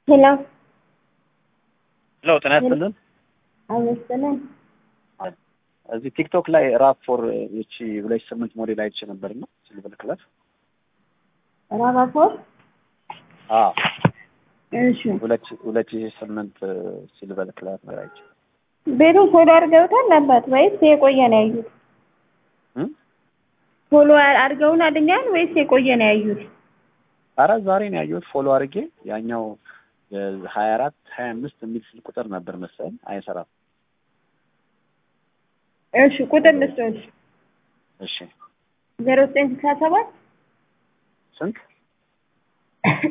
ሄሎ ሄሎ ጤና ይስጥልን። አመስጥልን እዚህ ቲክቶክ ላይ ራፕ ፎር ይቺ ሁለት ሺህ ስምንት ሞዴል አይቼ ነበር እና ሲልቨር ክለር ራባፎር አዎ እሺ ሁለት ሺህ- ሁለት ሺህ ስምንት ሲልቨር ክለር ነው አይቼ ቤቱ ፎሎ አድርገውታል አባት ወይስ የቆየ ነው ያዩት? እም? ፎሎ አድርገውን አድኛል ወይስ የቆየ ነው ያዩት? ኧረ ዛሬ ነው ያየሁት ፎሎ አድርጌ ያኛው ሀያ አራት ሀያ አምስት የሚል ስልክ ቁጥር ነበር መሰለኝ አይሰራም። እሺ ቁጥር ልስጦች እሺ ዜሮ ዘጠኝ ስልሳ ሰባት ስንት